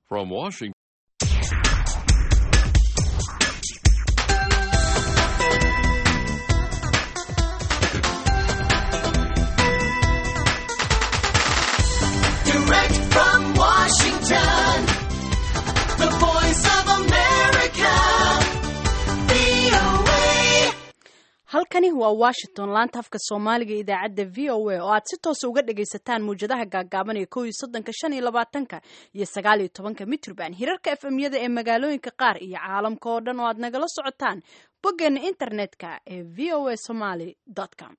From Washington. Direct from Washington, the voice of America, VOA. halkani waa washington laanta afka soomaaliga idaacadda v o a oo aad si toosa uga dhagaysataan muwjadaha gaagaaban ee kow iyo soddonka shan iyo labaatanka iyo sagaal iyo tobanka mitrban hirarka efemyada ee magaalooyinka qaar iyo caalamka oo dhan oo aad nagala socotaan boggeena internetka ee v o a somaly com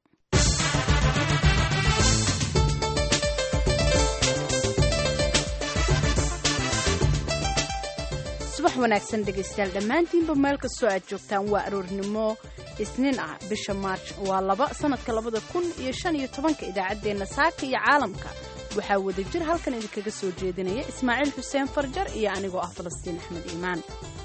subax wanaagsan dhegaystayaal dhammaantiinba meel kastoo aad joogtaan waa aroornimo isniin ah bisha maarj waa laba sanadka labada kun iyo shan iyo tobanka idaacaddeenna saaka iyo caalamka waxaa wadajir halkan idinkaga soo jeedinaya ismaaciil xuseen farjar iyo anigoo ah falastiin axmed iimaan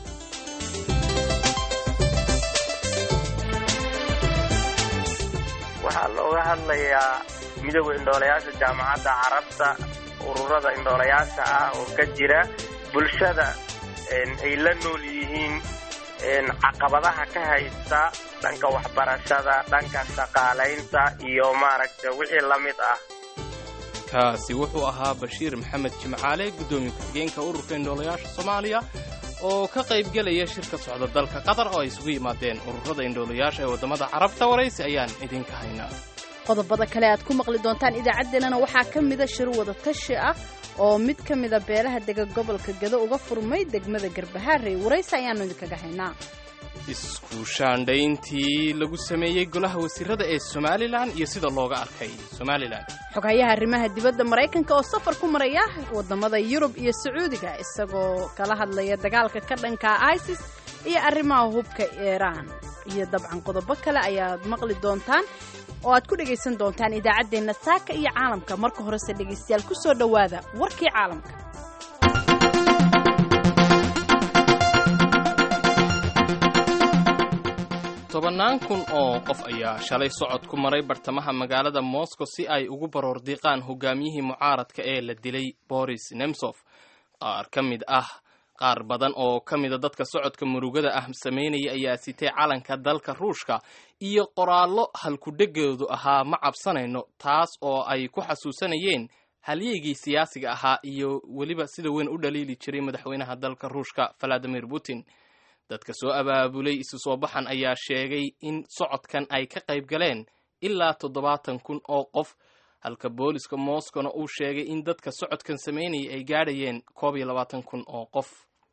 waxaa looga hadlayaa midooda indhoolayaasha jaamacadda carabta ururada indhoolayaasha ah oo ka jira bulshada ay la nool yihiin caqabadaha ka haysta dhanka waxbarashada dhanka shaqaalaynta iyo maaragta wixii la mid ah kaasi wuxuu ahaa bashiir maxamed jimcaale guddoomiye ku-xigeenka ururka indhoolayaasha soomaaliya oo ka qaybgelaya shirka socda dalka qatar oo ay isugu yimaadeen ururada indhoolayaasha ee waddamada carabta waraysi ayaan idinka haynaa qodobada kale aad ku maqli doontaan idaacaddeenana waxaa ka mida shir wada tashi ah oo mid ka mida beelaha dega gobolka gado uga furmay degmada garbahaarey waraysi ayaannu idinkaga haynaa isku shaandhayntii lagu sameeyey golaha wasiirada ee somalilan iyo sida looga arkay somalilan xoghayaha arrimaha dibadda maraykanka oo safar ku maraya waddamada yurub iyo sacuudiga isagoo kala hadlaya dagaalka ka dhanka isis iyo arrimaha hubka iiraan iyo dabcan qodobo kale ayaad maqli doontaan oo aad ku dhegaysan doontaan idaacaddeenna saaka iyo caalamka marka horese dhegaystayaal ku soo dhowaada warkii caalamka tobannaan kun oo qof ayaa shalay socod ku maray bartamaha magaalada moscow si ay ugu baroordiiqaan hogaamiyihii mucaaradka ee la dilay boris nemsof qaar ka mid ah qaar badan oo ka mida dadka socodka murugada ah samaynaya ayaa sitay calanka dalka ruushka iyo qoraallo halkudhegoodu ahaa ma cabsanayno taas oo ay ku xasuusanayeen halyeygii siyaasiga ahaa iyo weliba sida weyn u dhaliili jiray madaxweynaha dalka ruushka valadimir putin dadka soo abaabulay isu soo baxan ayaa sheegay in socodkan ay ka qayb galeen ilaa toddobaatan kun oo qof halka booliska moscowna uu sheegay in dadka socodkan samaynaya ay gaadhayeen koob iyo labaatan kun oo qof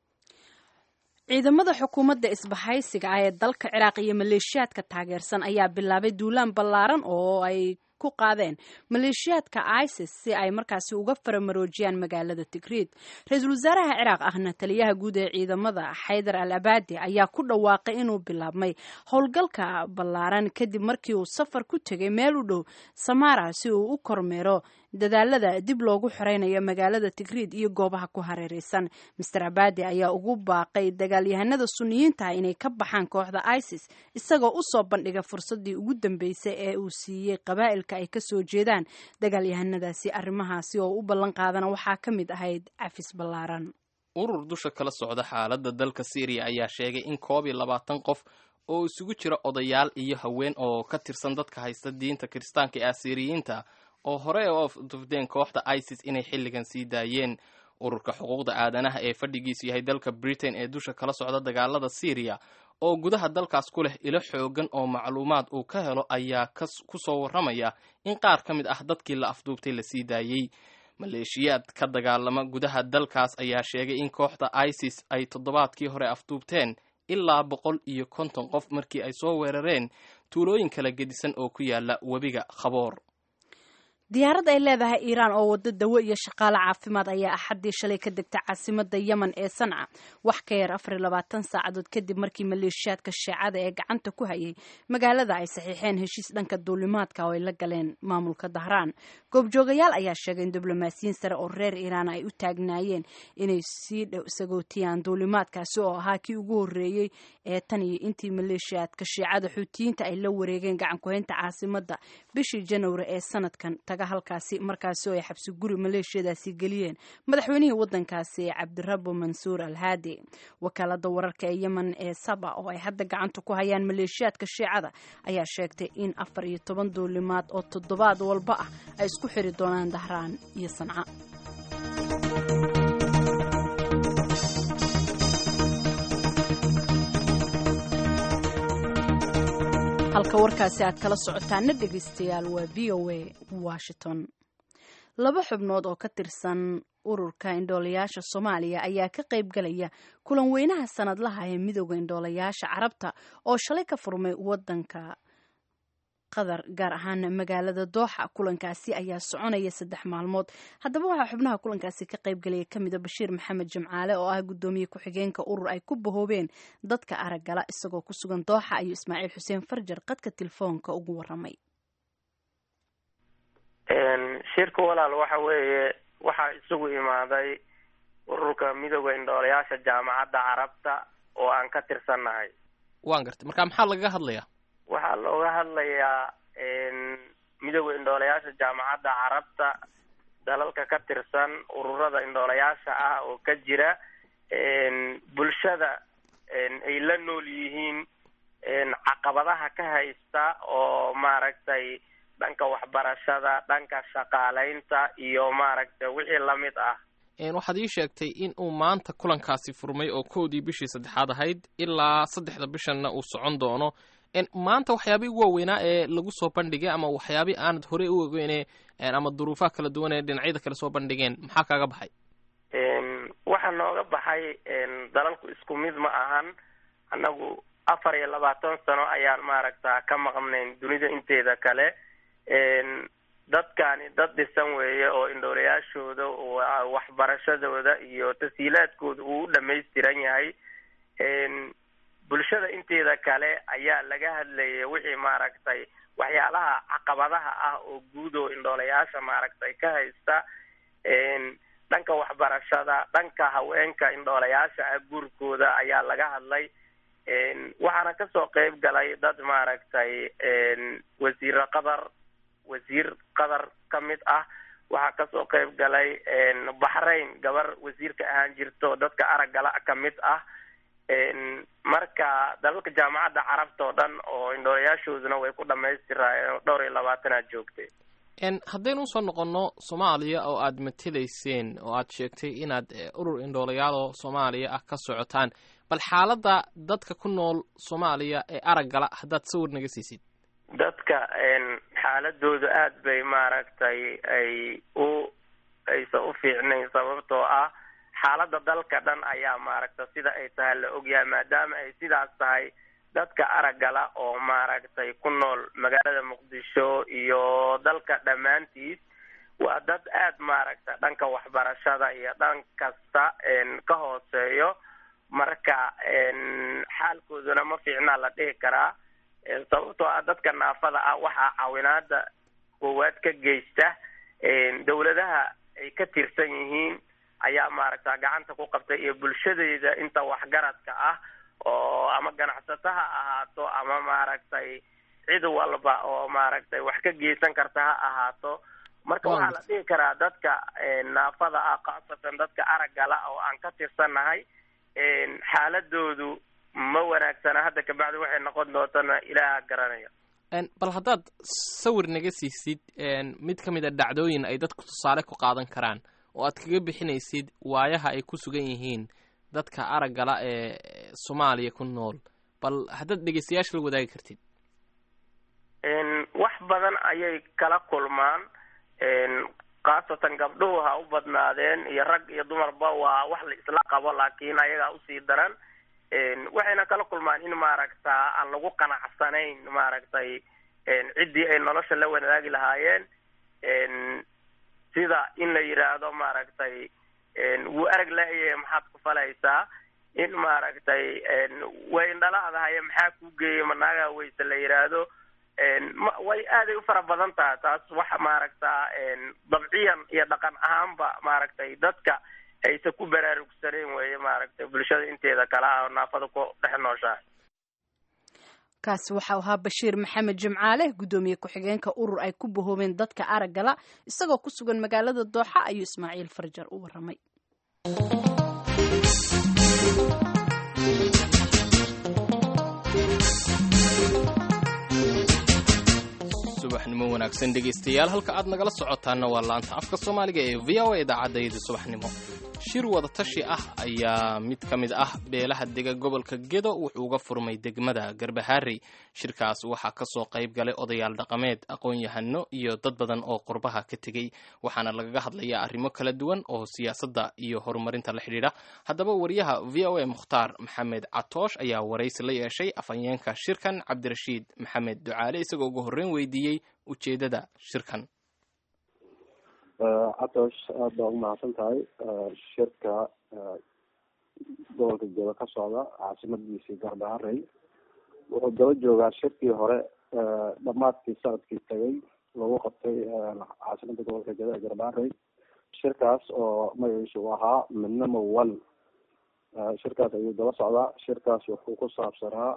ciidamada xukuumadda isbahaysiga ah ee dalka ciraaq iyo maleeshiyaadka taageersan ayaa bilaabay duulaan ballaaran oo ay ku qaadeen maleeshiyaadka isis si ay markaasi uga faramaroojiyaan magaalada tigriid ra-iisul wasaaraha ciraaq ahna taliyaha guud ee ciidamada xaydar al abadi ayaa ku dhawaaqay inuu bilaabmay howlgalka ballaaran kadib markii uu safar ku tegay meel u dhow samara si uu u kormeero dadaalada dib loogu xoreynayo magaalada tigriid iyo goobaha ku hareereysan master abadi ayaa ugu baaqay dagaalyahanada suniyiinta inay ka baxaan kooxda isis isagoo usoo bandhiga fursadii ugu dambeysay ee uu siiyey qabaa'ilka ay kasoo jeedaan dagaalyahanadaasi arrimahaasi oo u ballan qaadana waxaa ka mid ahayd cafis ballaaran urur dusha kala socda xaaladda dalka syriya ayaa sheegay in koob iyo labaatan qof oo isugu jira odayaal iyo haween oo ka tirsan dadka haysta diinta kiristaanka ee asiriyiinta oo hore u dufdeen kooxda isis inay xilligan sii daayeen ururka xuquuqda aadanaha ee fadhigiisu yahay dalka britain ee dusha kala socda dagaalada syriya oo gudaha dalkaas ku leh ilo xoogan oo macluumaad uu ka helo ayaa ku soo warramaya in qaar ka mid ah dadkii la afduubtay la sii daayey maleeshiyaad ka dagaalama gudaha dalkaas ayaa sheegay in kooxda isis ay toddobaadkii hore afduubteen ilaa boqol iyo konton qof markii ay soo weerareen tuulooyin kala gedisan oo ku yaala webiga khaboor diyaarad ay leedahay iiraan oo waddo dawo iyo shaqaale caafimaad ayaa axaddii shalay ka degta caasimada yemen ee sanca wax ka yar afar iyo labaatan saacadood kadib markii maleeshiyaadka sheecada ee gacanta ku hayay magaalada ay saxiixeen heshiis dhanka duulimaadka oo ay la galeen maamulka dahraan goobjoogayaal ayaa sheegay in diblomaasiyiin sare oo reer iiraan ay u taagnaayeen inay sii dhow sagootiyaan duulimaadkaasi oo ahaa kii ugu horreeyey ee tan iyo intii maleeshiyaadka shiicada xuutiyiinta ay la wareegeen gacan ku-haynta caasimada bishii janwari ee sanadkan taga halkaasi markaasi oo ay xabsi guri maleeshiyadaasi geliyeen madaxweynihii wadankaasi cabdirabo mansuur al haadi wakaalada wararka ee yemen ee saba oo ay hadda gacanta ku hayaan maleeshiyaadka shiicada ayaa sheegtay in afar iyo toban duulimaad oo toddobaad walba ah ay isku xiri doonaan dahraan iyo sanca halka warkaasi aad kala socotaana dhegaystayaal waa v o a washington laba xubnood oo ka tirsan ururka indhoolayaasha soomaaliya ayaa ka qayb galaya kulan weynaha sanadlaha ee midooda indhoolayaasha carabta oo shalay ka furmay wadanka qatar gaar ahaan magaalada dooxa kulankaasi ayaa soconaya saddex maalmood haddaba waxaa xubnaha kulankaasi ka qayb galaya kamida bashiir maxamed jimcaale oo ah gudoomiye ku-xigeenka urur ay ku bahoobeen dadka araggala isagoo ku sugan dooxa ayuu ismaaciil xuseen farjar qadka telefoonka ugu waramay shirka walaal waxa weeye waxaa isugu imaaday ururka midooda indhoolayaasha jaamacadda carabta oo aan ka tirsannahay waan gartay marka maxaa lagaga hadlayaa waxaa looga hadlayaa midooda indhoolayaasha jaamacadda carabta dalalka ka tirsan ururada indhoolayaasha ah oo ka jira bulshada ay la nool yihiin caqabadaha ka haysta oo maaragtay dhanka waxbarashada dhanka shaqaalaynta iyo maaragtay wixii lamid ah waxaad ii sheegtay in uu maanta kulankaasi furmay oo kowdii bishii saddexaad ahayd ilaa saddexda bishanna uu socon doono maanta waxyaabihii ugu waaweynaa ee lagu soo bandhigay ama waxyaabii aanad horey u ogeyne ama duruufaha kala duwan ee dhinacyada kale soo bandhigeen maxaa kaaga baxay waxaa nooga baxay dalalku isku mid ma ahan annagu afar iyo labaatan sano ayaan maaragta ka maqnayn dunida inteeda kale dadkani dad dhisan weeye oo indhoolayaashooda waxbarashadooda iyo tashiilaadkooda uu u dhamaystiran yahay bulshada inteeda kale ayaa laga hadlayay wixii maaragtay waxyaalaha caqabadaha ah oo guud oo indhoolayaasha maaragtay ka haysta dhanka waxbarashada dhanka haweenka indhoolayaasha ah guurkooda ayaa laga hadlay waxaana kasoo qeyb galay dad maaragtay wasiiro qatar wasiir qatar ka mid ah waxaa kasoo qeyb galay baxrayn gabar wasiirka ahaan jirto dadka araggala ka mid ah marka dalalka jaamacadda carabta oo dhan oo indhoolayaashooduna way ku dhamaystiraayeen dhowr iyo labaatanaad joogtay haddaynu usoo noqonno soomaaliya oo aad matelayseen oo aad sheegtay inaad urur indhoolayaal soomaaliya ah ka socotaan bal xaaladda dadka ku nool soomaaliya ee araggala haddaad sawir naga siisid dadka xaaladoodu aada bay maaragtay ay u aysan u fiicnayn sababtoo ah xaaladda dalka dhan ayaa maaragta sida ay tahay la ogyahay maadaama ay sidaas tahay dadka araggala oo maaragtay ku nool magaalada muqdisho iyo dalka dhammaantiis waa dad aada maaragta dhanka waxbarashada iyo dhan kasta ka hooseeyo marka xaalkooduna ma fiicnaa la dhihi karaa sababtoo ah dadka naafada ah waxaa caawinaada koowaad ka geysta dawladaha ay ka tirsan yihiin ayaa maaragta gacanta ku qabtay iyo bulshadeeda inta waxgaradka ah oo ama ganacsato ha ahaato ama maaragtay cid walba oo maaragtay wax ka geysan karta ha ahaato marka waxaa la dhihi karaa dadka naafada ah khaasatan dadka araggala oo aan ka tirsannahay xaaladoodu ma wanaagsana hadda kabacdi waxay noqon doontana ilaaha garanaya bal haddaad sawir naga siisid mid ka mid a dhacdooyin ay dadku tusaale ku qaadan karaan oo aad kaga bixinaysid waayaha ay ku sugan yihiin dadka araggala ee soomaaliya ku nool bal haddaad dhegeystayaasha la wadaagi kartid wax badan ayay kala kulmaan khaasatan gabdhuhu ha u badnaadeen iyo rag iyo dumarba waa wax la isla qabo laakiin ayagaa usii daran waxayna kala kulmaan in maaragta aan lagu qanacsanayn maaragtay ciddii ay nolosha la wadaagi lahaayeen sida in la yidhaahdo maaragtay wuu arag la-yahe maxaad ku falaysaa in maaragtay way indhalahadahaye maxaa ku geeyay manaagaa weyse la yidhaahdo way aaday u fara badan taha taas waxa maaragta dabciyan iyo dhaqan ahaanba maaragtay dadka aysa ku baraarugsaneen weeye maaragtay bulshada inteeda kale ah oo naafada ku dhex nooshahay kaasi waxau ahaa bashiir maxamed jimcaale guddoomiye ku-xigeenka urur ay ku bahoobeen dadka araggala isagoo ku sugan magaalada dooxa ayuu ismaaciil farjar u waramay subaxnimo wanaagsan dhegaystayaal halka aad nagala socotaana waa laanta afka soomaaliga ee v o a idaacadayda subaxnimo shir wadatashi ah ayaa mid ka mid ah beelaha dega gobolka gedo wuxuu uga furmay degmada garbahaarey shirkaas waxaa kasoo qayb galay odayaal dhaqameed aqoon-yahano iyo dad badan oo qurbaha ka tegey waxaana lagaga hadlayaa arrimo kala duwan oo siyaasadda iyo horumarinta la xidhiidha haddaba wariyaha v o a mukhtaar maxamed catoosh ayaa waraysi la yeeshay afhayeenka shirkan cabdirashiid maxamed ducaale isagoo ugu horreyn weydiiyey ujeedada shirkan catoosh aada baa umahadsan tahay shirka gobolka gedo ka socda caasimadiisii garbaharey wuxuu daba joogaa shirkii hore dhamaadkii sanadkii tagay lagu qabtay caasimada gobolka gedo ee garbaharey shirkaas oo magaciisa uu ahaa midnimo one shirkaas ayuu daba socdaa shirkaas wuxuu ku saabsanaa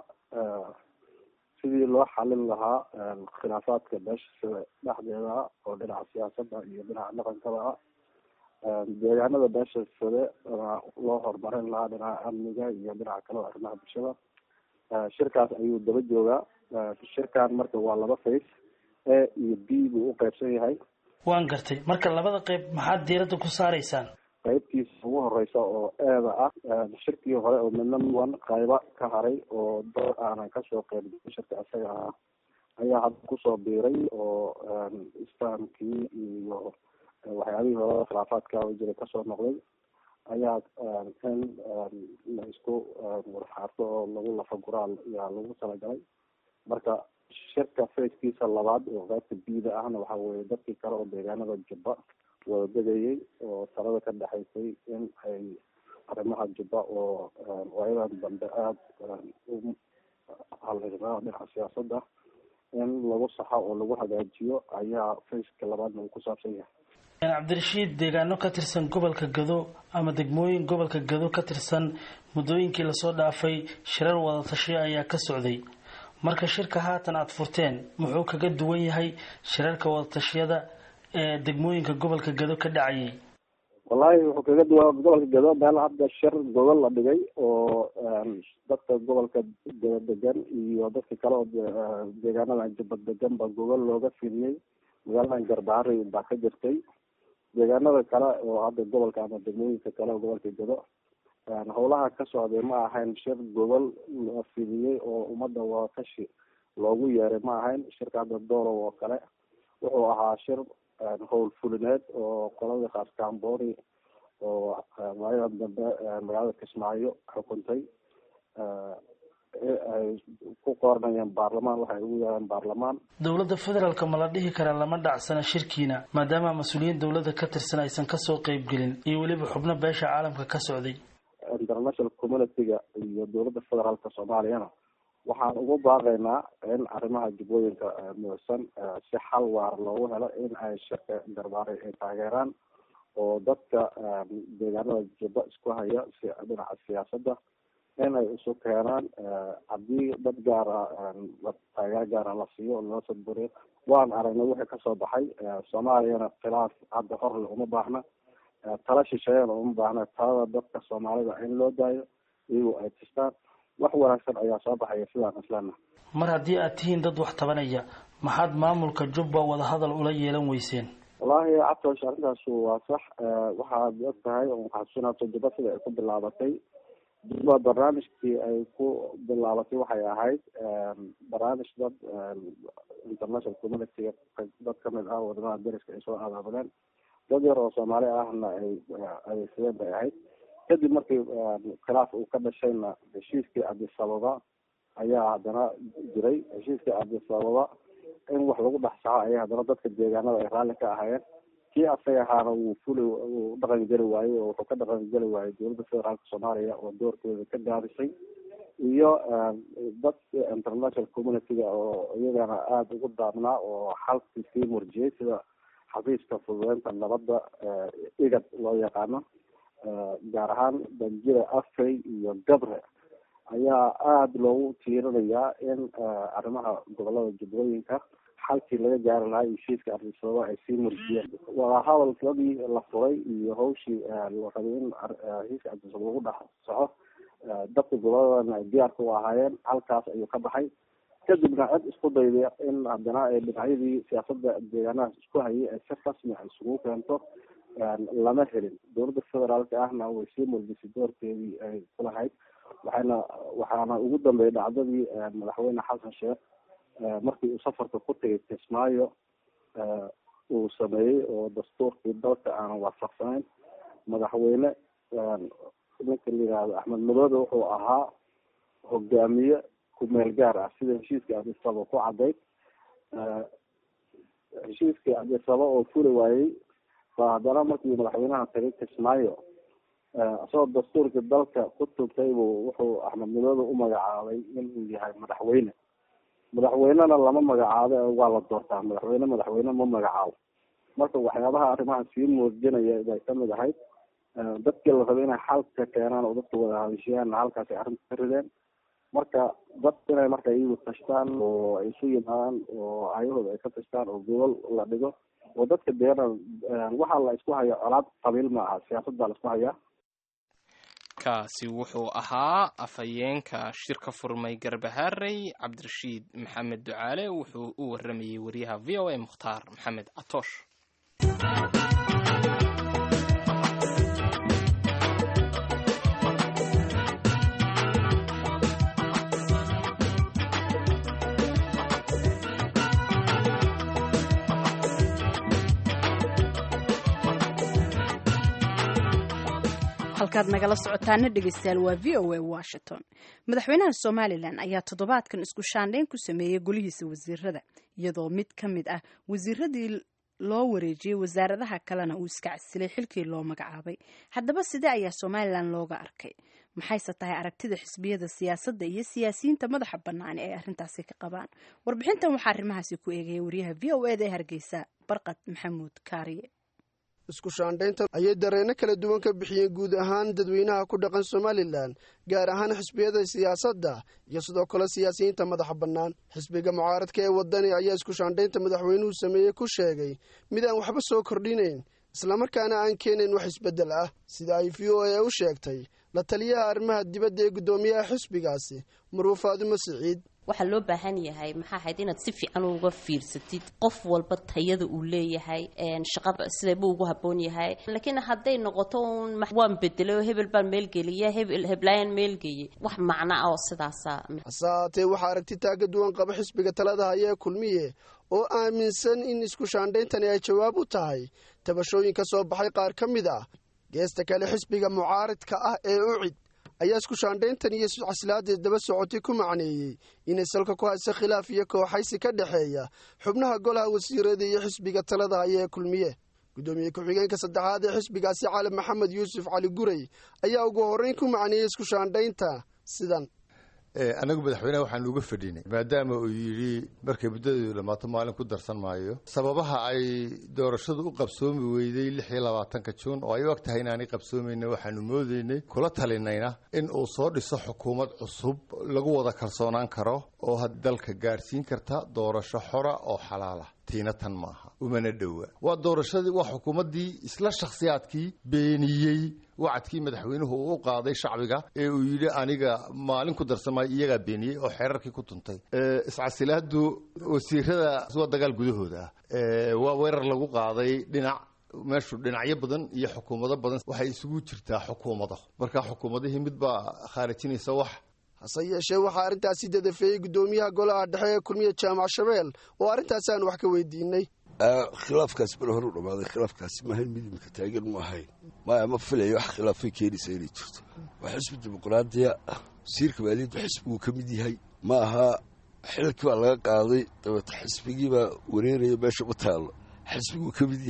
sidii loo xalin lahaa khilaafaadka beesha dhexdeeda oo dhinaca siyaasadda iyo dhinaca dhaqankaba ah deegaanada beesha sade loo horumarin lahaa dhinaca amniga iyo dhinaca kale arrimaha bulshada shirkaas ayuu daba joogaa shirkan marka waa laba face a iyo b buu u qeybsan yahay waan gartay marka labada qeyb maxaad diiradda ku saaraysaan qeybtiisa ugu horeysa oo eeda ah shirkii hore oo midna one qayba ka haray oo dad aanan kasoo qeybgelin shirka isaga ah ayaa hadda kusoo biiray oo islaamkii iyo waxyaabihii hore khilaafaadka jira kasoo noqday ayaa in la isku warxaarto oo lagu lafaguraal ayaa lagu talagalay marka shirka facekiisa labaad oo qeybta bida ahna waxa weye dadkii kale oo deegaanada jubba wada degayay oo talada ka dhexaysay in ay arrimaha jubba oo waayadan dambe aada u halirnaa dhinaca siyaasadda in lagu saxo oo lagu hagaajiyo ayaa faceka labaadna uu ku saabsan yahay cabdirashiid deegaano ka tirsan gobolka gado ama degmooyin gobolka gado ka tirsan muddooyinkii lasoo dhaafay shirar wadatashiyo ayaa ka socday marka shirka haatan aada furteen muxuu kaga duwan yahay shirarka wadatashyada ee degmooyinka gobolka gado ka dhacayay wallahi wuxuu kaga duwan gobolka gado meel hadda shir gobol la dhigay oo dadka gobolka gado degan iyo dadka kale oo deegaanadan jubba degan ba gobol looga fidiyey magaaladan garbaharey baa ka jirtay deegaanada kale oo hadda gobolka ama degmooyinka kale oo gobolka gado howlaha ka socday ma ahayn shir gobol la fidiyey oo ummadda wadatashi loogu yeeray ma ahayn shirka hadda doorow oo kale wuxuu ahaa shir howl fulineed oo qolada khaaskambooni oo waayadan dambe magaalada kismaayo xukuntay ay ku qoranayeen baarlamaan waxay ugu yeereen baarlamaan dowladda federaalka ma la dhihi karaa lama dhacsana shirkiina maadaama mas-uuliyiin dowladda ka tirsan aysan kasoo qeybgelin iyo weliba xubno beesha caalamka ka socday international community-ga iyo dowladda federaalka soomaaliyana waxaan ugu baaqaynaa in arrimaha jubbooyinka muusan si xal waar loogu helo in ay shirka garbaare ay taageeraan oo dadka deegaanada jubba isku haya si dhinaca siyaasadda in ay isu keenaan haddii dad gaara taageero gaara la siiyo loo sadburiyo waan aragnay wixii kasoo baxay soomaaliyana khilaaf hadda horle uma baahna tala shisheeyana uma baahna talada dadka soomaalida in loo daayo iyagoo ay tistaan wax wanaagsan ayaa soo baxaya sidaan islana mar haddii aad tihiin dad wax tabanaya maxaad maamulka jubba wadahadal ula yeelan weyseen wallaahi cabtoosh arrintaas waa sax waxaad og tahay xasuusinaato jubba sida ay ku bilaabatay jubba barnaamijkii ay ku bilaabatay waxay ahayd barnaamij dad international community-ga dad kamid ah wadamada dariska ay soo abaabadeen dad yar oo soomaali ahna ay adeegsadeen bay ahayd kadib markii khilaaf uu ka dhashayna heshiiskii cabdisababa ayaa haddana jiray heshiiskii cabdisababa in wax lagu dhex saxo ayaa haddana dadka deegaanada ay raalli ka ahaayeen kii asaga ahaana wuu fuli uu dhaqan geli waayey oo wuxuu ka dhaqan geli waayey dowladda federaalka soomaaliya oo doorkeeda ka gaabisay iyo dad international community-ga oo iyagana aada ugu daabnaa oo xalkii sii murjiyey sida xafiiska fududeynta nabadda igad loo yaqaano gaar ahaan banjida afrey iyo gabre ayaa aada loogu tiirinayaa in arrimaha gobolada jubbooyinka xalkii laga gaari lahaa heshiiska arrisababa ay sii murjiyeen wadahadalkadii la furay iyo hawshii la rabay in heshiiska arrisaba lagu dhex soco dadka goboladana ay diyaarka u ahaayeen halkaas ayuu ka baxay kadibna cid isku dayday in haddana ay dhinacyadii siyaasada deegaanahaas isku hayay ay si rasmi a isugu keento lama helin dowladda federaalka ahna way sii muujisay doorkeedii ay kulahayd waxayna waxaana ugu dambeeyay dhacdadii madaxweyne xasan sheekh markii uu safarka ku tegay kismaayo uu sameeyey oo dastuurkii dalka aanan waafaqsanayn madaxweyne ninka la yihahdo axmed madoobe wuxuu ahaa hogaamiye kumeel gaar ah sida heshiiskii adisaba ku cadayd heshiiskii adisaba oo furi waayey ba haddana markii madaxweynaha tagay kismaayo isagoo dastuurkii dalka ku tugtay buu wuxuu axmed madoobe u magacaabay inuu yahay madaxweyne madaxweynena lama magacaabo waa la doortaa madaxweyne madaxweyne ma magacaabo marka waxyaabaha arrimaha sii muujinaya bay kamid ahayd dadkii la rabay inay xalka keenaan oo dadka wada hadishiyaanna halkaas ay arrinta ka rideen marka dad inay marka iyagu tashtaan oo ay isu yimaadaan oo ayahooda ay ka tashtaan oo gobol la dhigo oo dadka deena waxaa la isku haya colaad qabiil ma aha siyaasad baa la isku hayaa kaasi wuxuu ahaa afhayeenka shirka furmay garbaharey cabdirashiid maxamed ducaale wuxuu u waramayey wariyaha v o a mukhtaar maxamed catoosh halkaad nagala socotaana dhegeystayaal waa v o a washington madaxweynaha somalilan ayaa toddobaadkan isku shaandhayn ku sameeyey golihiisa wasiirada iyadoo mid ka mid ah wasiiradii loo wareejiyey wasaaradaha kalena uu iska casilay xilkii loo magacaabay haddaba sidee ayaa somalilan looga arkay maxayse tahay aragtida xisbiyada siyaasadda iyo siyaasiyiinta madaxa bannaan ee ay arrintaasi ka qabaan warbixintan waxaa arrimahaasi ku eegaya wariyaha v o eda ee hargeysa barqad maxamuud kaariye isku shaandhaynta ayay dareenno kala duwan ka bixiyeen guud ahaan dadweynaha ku dhaqan somalilan gaar ahaan xisbiyada siyaasadda iyo sidoo kale siyaasiyiinta madaxa bannaan xisbiga mucaaradka ee wadani ayaa isku shaandhaynta madaxweynuhu sameeyey ku sheegay mid aan waxba soo kordhinayn islamarkaana aan keenayn wax isbeddel ah sida ay v o a u sheegtay la taliyaha arrimaha dibadda ee guddoomiyaha xisbigaasi maruu faadumo siciid waxaa loo baahan yahay maxaa ahayd inaad si fiican uga fiirsatid qof walba tayada uu leeyahay shaqada sidaybuu ugu haboon yahay laakiin hadday noqoto un waan bedelay oo hebel baan meelgeliya hebel heblaayaan meelgeeyey wax macno ah oo sidaasa hase haatee waxaa aragti taaga duwan qaba xisbiga talada haya ee kulmiye oo aaminsan in isku shaandhayntani ay jawaab u tahay tabashooyin ka soo baxay qaar ka mid ah geesta kale xisbiga mucaaridka ah ee ucid ayaa isku shaandhayntan iyo caslaadeed daba socotay ku macneeyey inay salka ku hayso khilaaf iyo kooxaysi ka dhexeeya xubnaha golaha wasiirada iyo xisbiga talada haya ee kulmiye guddoomiye ku-xigeenka saddexaad ee xisbigaasi cali maxamed yuusuf cali guray ayaa ugu horreyn ku macneeyey isku shaandhaynta sidan anagu madaxweyneha waxaanu uga fadhinay maadaama uu yidhi markay muddadeedu dhammaato maalin ku darsan maayo sababaha ay doorashadu u qabsoomi weyday lix iyo labaatanka juun oo ay u ag tahay inaanay qabsoomayna waxaanu moodaynay kula talinayna in uu soo dhiso xukuumad cusub lagu wada kalsoonaan karo oo had dalka gaadhsiin karta doorasho xora oo xalaala tiina tan maaha umana dhowa waa doorashadii waa xukuumaddii isla shakhsiyaadkii beeniyey wacadkii madaxweynuhu uu u qaaday shacbiga ee uu yidhi aniga maalin ku darsamaayo iyagaa beeniyey oo xeerarkii ku tuntay iscasilaadu wasiirada waa dagaal gudahooda ah waa weerar lagu qaaday dhinac meeshu dhinacyo badan iyo xukuumado badan waxay isugu jirtaa xukuumado marka xukuumadihii mid baa khaarijinaysa wax hase yeeshee waxaa arrintaasi dadafeeyey guddoomiyaha golaha dhexe ee kulmiye jaamac shabeel oo arrintaasi aan wax ka weydiinay khilaafkaasi mar hore u dhammaaday khilaafkaasi maahayn mid imika taagan ma ahayn maya ma filayo wax khilaafay keenaysa inay jirto waa xisbi dimuqraadiya wasiirka maaliyaddu xisbiguu ka mid yahay ma aha xilkii baa laga qaaday dabeeta xisbigiibaa wareeraya meesha ma taallo xisbiguu ka mid yahay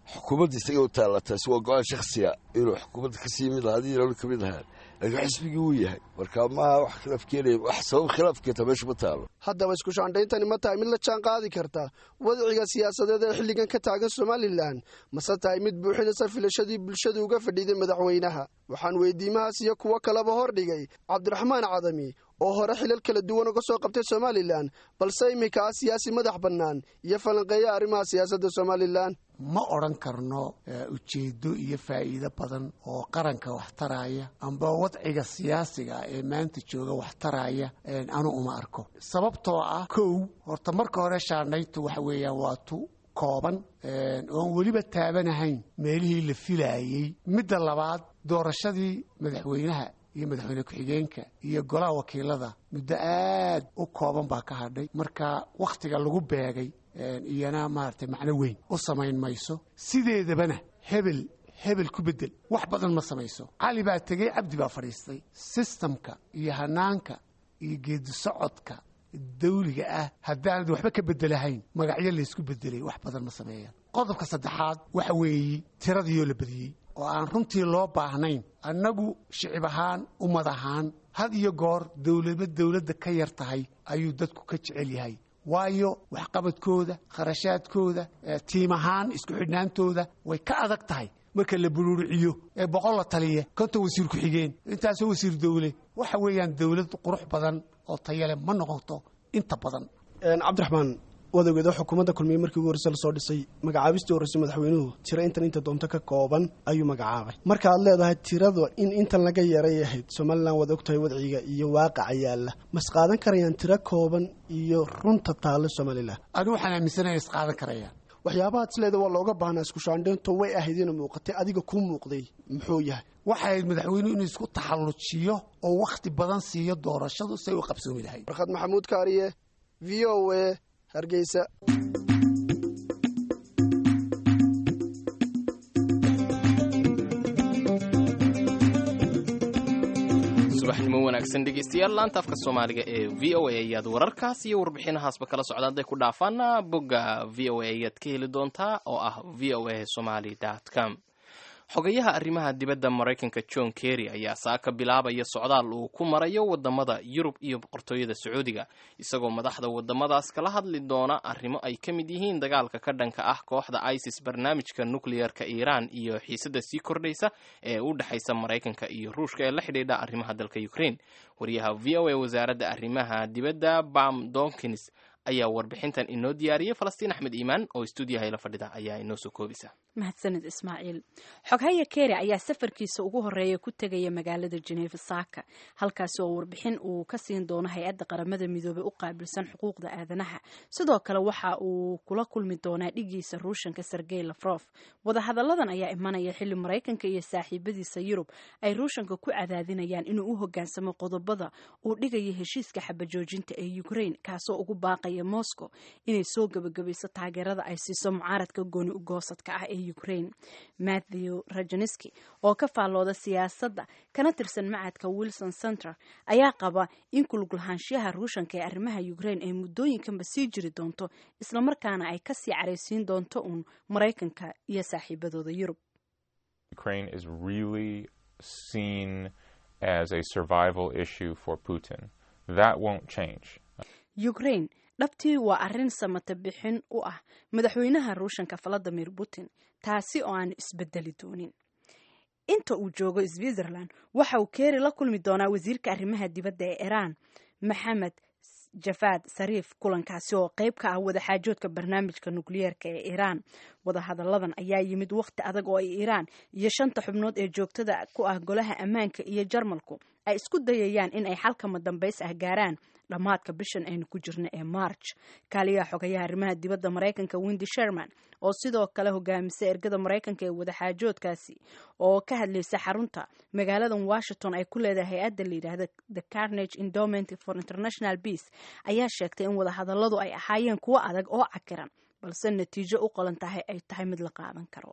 xukuumadda isaga u taalla taasi waa go-aan shaksiya inuu xukuumadda kasii mid ahaa adiina ka mid ahaan laakiin xisbigii wuu yahay marka maaha wax khilaaf keenaya wax sabab khilaaf keenta meesha ma taalo haddaba isku shaandhayntani ma tahay mid la jaan qaadi karta wadciga siyaasadeed ee xilligan ka taagan somalilan mase tahay mid buuxinaysa filashadii bulshadu uga fadhiiday madaxweynaha waxaan weydiimahaas iyo kuwo kaleba hordhigay cabdiraxmaan cadami oo hore xilal kala duwan uga soo qabtay somalilan balse iminka ah siyaasi madax bannaan iyo falanqeeya arrimaha siyaasadda somalilan ma odhan karno ujeedo iyo faa'iido badan oo qaranka wax taraya amba wadciga siyaasiga ee maanta jooga wax taraya anu uma arko sababtoo ah kow horta marka hore shaandhayntu waxa weeyaan waa tu kooban oon weliba taabanahayn meelihii la filaayey midda labaad doorashadii madaxweynaha iyo madaxweyne ku-xigeenka iyo golaha wakiilada muddo aad u kooban baa ka hadhay marka wakhtiga lagu beegay iyana maaragtay macno weyn u samayn mayso sideedabana hebel hebel ku bedel wax badan ma samayso cali baa tegey cabdi baa fadhiistay sistamka iyo hanaanka iyo geedi socodka dawliga ah haddaanad waxba ka bedelahayn magacyo laysku bedelay wax badan ma sameeyaan qodobka saddexaad waxa weeye tiradiioo la badiyey oo aan runtii loo baahnayn annagu shicib ahaan ummad ahaan had iyo goor dowlaba dowladda ka yar tahay ayuu dadku ka jecel yahay waayo waxqabadkooda kharashaadkooda tiim ahaan isku xidhnaantooda way ka adag tahay marka la buruuriciyo ee boqol la taliya konton wasiir ku-xigeen intaasoo wasiir dowle waxa weeyaan dowlad qurux badan oo tayale ma noqoto inta badan cabdiraxmaan wadageeda xukuumadda kulmiye markii ugu horreyse lasoo dhisay magacaabistii horreysay madaxweynuhu tiro intan inta doonto ka kooban ayuu magacaabay marka aad leedahay tirada in intan laga yaray ahayd somalilan waad ogtahay wadciga iyo waaqaca yaalla mas qaadan karayaan tiro kooban iyo runta taalla somalilan anigu waxaan aaminsanaya is qaadan karayaan waxyaabaha isleeda waa looga baahnaa isku shaandheynto way ahayd ina muuqatay adiga kuu muuqday muxuu yahay waxay ahayd madaxweynuhu inuu isku taxallujiyo oo wakhti badan siiyo doorashadu say u qabsoomi lahayd warkhad maxamuud kaariye v o a hargeysa subaxnimo wanaagsan dhegeystayaal laanta afka soomaaliga ee v o a ayaad wararkaas iyo warbixinahaasba kala socda hadday ku dhaafaana bogga v o a ayaad ka heli doontaa oo ah v o a somaly com xogayaha arrimaha dibadda maraykanka john kerry ayaa saaka bilaabaya socdaal uu ku marayo wadamada yurub iyo boqortooyada sacuudiga isagoo madaxda wadamadaas kala hadli doona arrimo ay ka mid yihiin dagaalka ka dhanka ah kooxda isis barnaamijka nukliyeerka iiraan iyo xiisada sii kordhaysa ee u dhexaysa maraykanka iyo ruushka ee la xidhiidha arrimaha dalka ukraine wariyaha v o a wasaaradda arrimaha dibadda bam donkins ayaa warbixintan inoo diyaariyey falastiin axmed iimaan oo stuudiyaha ila fadhida ayaa inoo soo koobisa mahadsanid ismaaciil xoghaya keri ayaa safarkiisa ugu horeeya ku tegaya magaalada jeneefa saaka halkaasi oo warbixin uu ka siin doono hay-adda qaramada midoobey u qaabilsan xuquuqda aadanaha sidoo kale waxa uu kula kulmi doonaa dhigiisa ruushanka sergey lafrof wadahadalladan ayaa imanaya xilli maraykanka iyo saaxiibadiisa yurub ay ruushanka ku cadaadinayaan inuu u hogaansamo qodobada uu dhigaya heshiiska xabajoojinta ee ukraine kaasoo ugu baaqaya moscow inay soo gebagabayso taageerada ay siiso mucaaradka gooni ugoosadka ah ee ukraine matthew rajaneski oo ka faallooda siyaasadda kana tirsan macadka wilson center ayaa qaba in kulgulhaanshiyaha ruushanka ee arrimaha ukraine ay muddooyinkanba sii jiri doonto islamarkaana ay kasii caraysiin doonto uun maraykanka iyo saaxiibadooda yurub Ukraine is really seen as a survival issue for Putin. That won't change. ukraine dhabtii waa arrin samata bixin u ah madaxweynaha ruushanka valadimir putin taasi oo aan isbedeli doonin inta uu joogo switzerland waxa uu keeri la kulmi doonaa wasiirka arrimaha dibadda ee iran maxamed jafaad sariif kulankaasi oo qeyb ka ah wadaxaajoodka barnaamijka nukliyeerka ee iiraan wadahadalladan ayaa yimid wakhti adag oo ay iiraan iyo shanta xubnood ee joogtada ku ah golaha ammaanka iyo jarmalku ay isku dayayaan in ay xalkama dambays ah gaaraan dhammaadka bishan aynu ku jirno ee march kaaliyaha xogayaha arrimaha dibadda maraykanka windy sherman oo sidoo kale hogaamisa ergada maraykanka ee wadaxaajoodkaasi oo ka hadlaysa xarunta magaaladan washington ay ku leedahay hay-adda la yidhaahda the carnage endowment for international peace ayaa sheegtay in wadahadalladu ay ahaayeen kuwo adag oo cakiran balse natiijo u qolan tahay ay tahay mid la qaadan karo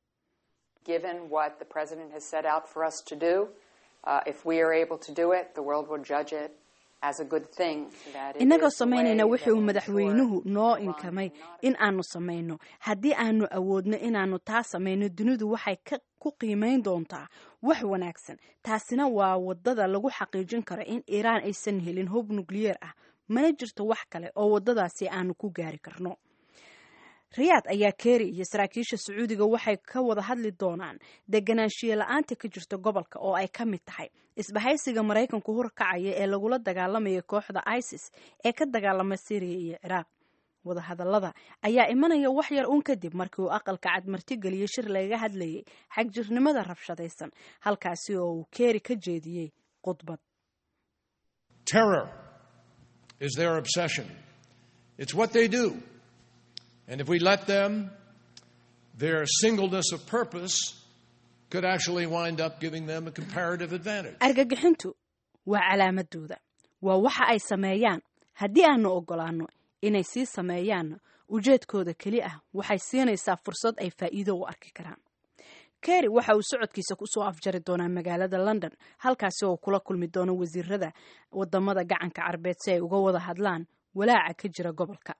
Given what the president has set out for us to do, uh, if we are able to do it, the world will judge it as a good thing. That it innagoo is the samaynayna way wixii that uu we madaxweynuhu noo inkamay in aanu samayno haddii aanu awoodno inaanu taa samayno dunidu waxay ka ku qiimayn doontaa wax wanaagsan taasina waa wadada lagu xaqiijin karo in iiraan aysan helin hub nukliyeer ah mana jirto wax kale oo wadadaasi aanu ku gaari karno riyaad ayaa keeri iyo saraakiisha sacuudiga waxay ka wada hadli doonaan deganaanshiye la-aanta ka jirta gobolka oo ay ka mid tahay isbahaysiga maraykanku horkacaya ee lagula dagaalamaya kooxda isis ee ka dagaalama syriya iyo ciraaq wadahadallada ayaa imanaya wax yar uun kadib markii uu aqalka cad martigeliyey shir lagaga hadlayay xagjirnimada rabshadaysan halkaasi oo uu keeri ka jeediyey khudbad Terror is their obsession. It's what they do. And if we let them, their singleness of purpose could actually wind up giving them a comparative advantage. argagixintu waa calaamadooda waa waxa ay sameeyaan haddii aanu ogolaano inay sii sameeyaanna ujeedkooda keli ah waxay siinaysaa fursad ay faa'iido u arki karaan kerry waxa uu socodkiisa kusoo afjari doonaa magaalada london halkaasi oo kula kulmi doono wasiirada wadamada gacanka carbeed si ay uga wada hadlaan walaaca ka jira gobolka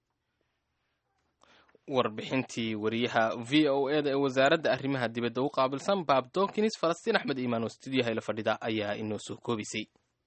warbixintii wariyaha v o e da ee wasaaradda arrimaha dibadda u qaabilsan baab donkins falastiin axmed iimaan oo stuudiyaha ila fadhida ayaa inoo soo koobisay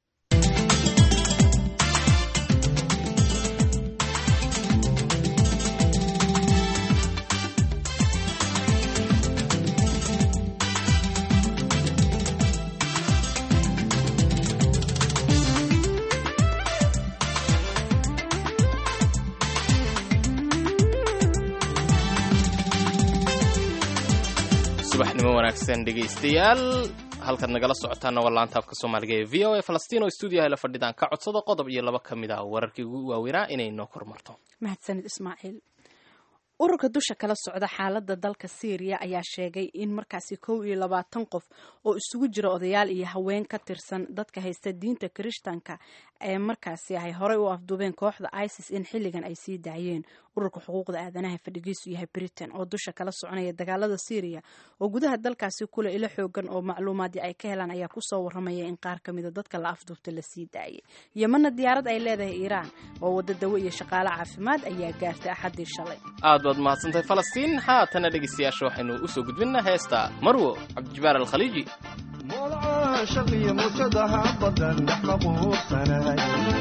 subaxnimo wanaagsan dhegaystayaal halkaad nagala socotaana waa laanta afka soomaaliga ee v o a falastiin oo stuudiyaha la fadhidaan ka codsada qodob iyo laba ka mid ah wararkii ugu waaweynaa inay noo kormarto mahadsanid ismaaciil ururka dusha kala socda xaalada dalka syriya ayaa sheegay in markaasi kow iyo labaatan qof oo isugu jira odayaal iyo haween ka tirsan dadka haysta diinta kirishtanka ee markaasi ay horey u afduubeen kooxda isis in xilligan ay sii daayeen ururka xuquuqda aadanaha fadhigiisu yahay britain oo dusha kala soconaya dagaalada syriya oo gudaha dalkaasi kule ilo xoogan oo macluumaadii ay ka helaan ayaa kusoo waramaya in qaar kamida dadka la afduubta la sii daayay yamana diyaarad ay leedahay iiraan oo wada dawo iyo shaqaale caafimaad ayaa gaartay axadii shalay aad baad mahadsantahay falastiin haatana dhegaystayaasha waxaynu usoo gudbinaa heesta marwo cabdijabaar alkhaliiji shaqiyo mujadaha badan dhex maquursanahay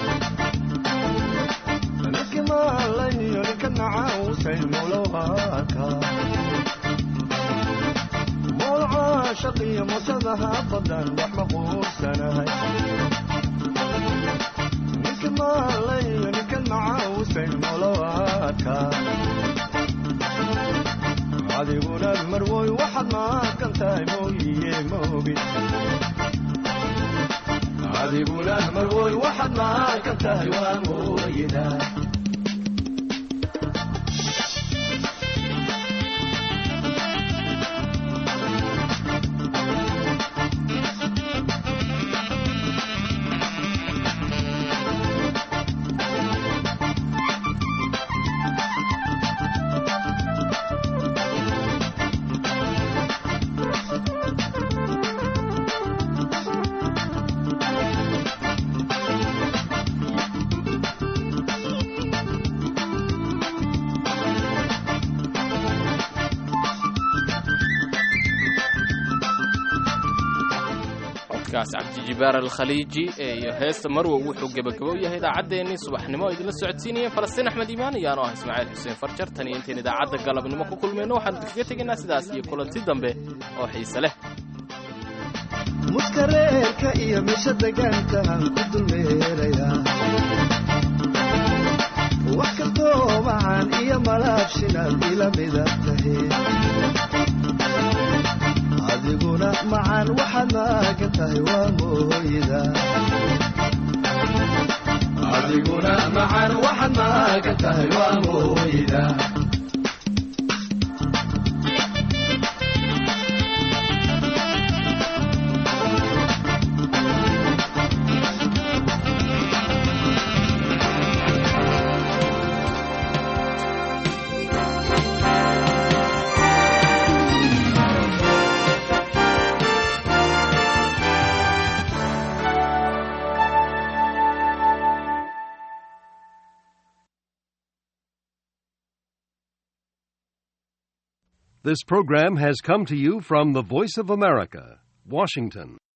ninki maalayo ninka nacausay mulowaka mowlca shaqiyo mujadaha badan dhex maquursanahay ninki maalayo ninka nacausay mulowaka adiguna marwoy waxaad maaqan tahay mooyiye moogid adiguna marwoy waxaad maaqan tahay waa mooyida codkaas cabdijibaar alkhaliiji ee iyo heesta marwo wuxuu gebagabo yahay idaacaddeenii subaxnimo oo idinla socodsiinayeen falastiin axmed iimaan iyo anoo ah ismaaciil xuseen farjar tan iyo intayn idaacadda galabnimo ku kulmayno waxaan kaga tegaynaa sidaas iyo kulanti dambe oo xiise leh muskareerka iyo meesha degaankaan ku dulmeerayaa wax kastoo macaan iyo malaabshinaad ila mida tahe adiguna macaan waxaad maagan tahay waa mooyida adiguna macaan waxaad maagan tahay waa mooyida This program has come to you from the Voice of America, Washington.